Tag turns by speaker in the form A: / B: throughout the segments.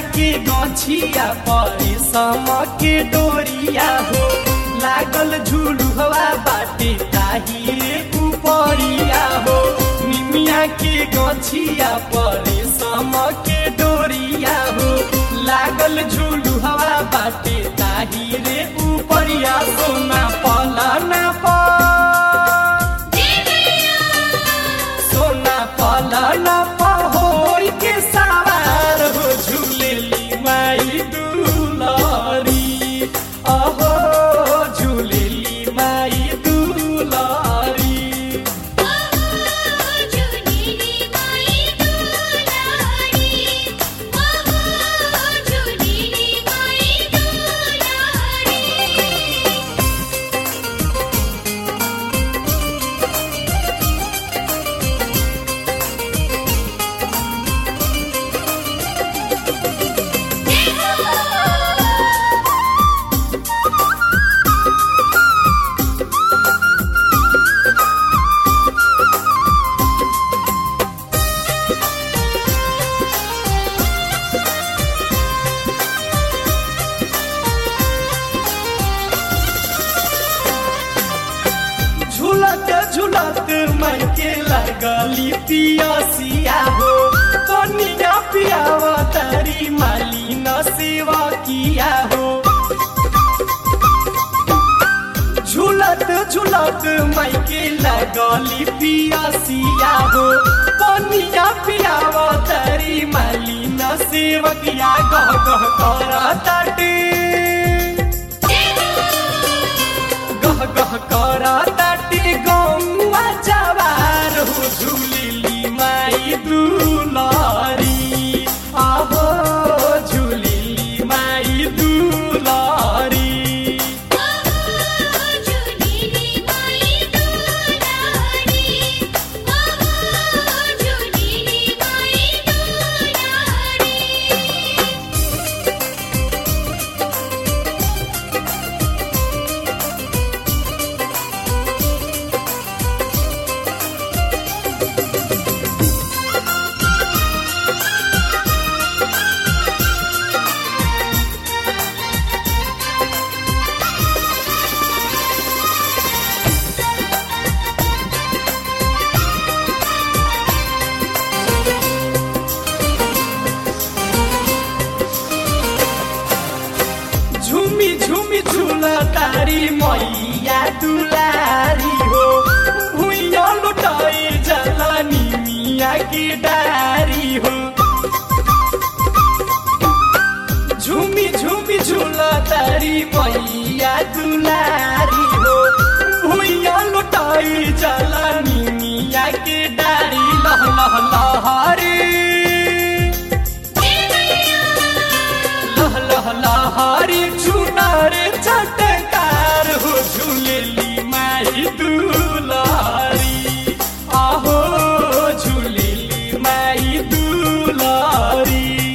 A: के गछिया परे सम के डोरिया हो लागल झुलुहवा बाटे ताही रे उपरिया हो निमिया के गछिया परे सम के डोरिया हो लागल झुलुहवा बाटे ताही रे उपरिया सोना पलना पर सोना पलना पहोर के सवार हो झूलेली माई दुलारी अहो झूलेली माई दुलारी झूलत झूलत मन के लगली पियसिया हो कनिया पियावा तारी माली न सेवा किया हो झूलत झूलत मई के लगली पियसिया हो कनिया पियावा तारी माली न सेवकिया गह गह करा ताटे गह गह करा ताटे गौवा जवार हो झूलिली माई दुलारी आहो झूलिली माई दुलारी झुमी झुमी झुला तारी मैया दुलारी हो भुइया लुटाई जलानी मिया की डारी हो झुमी झुमी झुला तारी मैया दुलारी हो भुइया लुटाई जलानी मिया की डारी लह लह लहरी लह लह लहरी चुनार चटकार हो झूलेली माई दुलारी आहो झूलेली माई दुलारी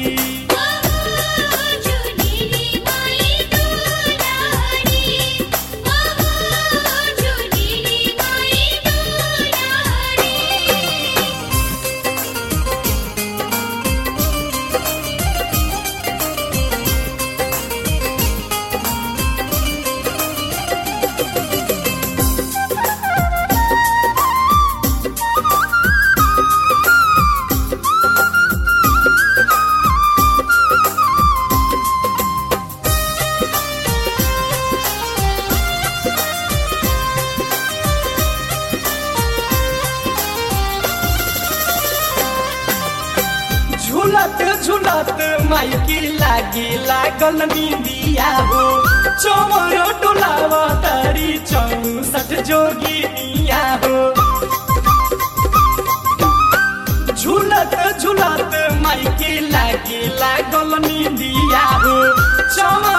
A: झूलत झूलत माइकी लागे लागल निंदिया हो चोर डोलावा तारी चौसठ जोगिनिया हो झूलत झूलत माइकी लागे लागल निंदिया हो चमर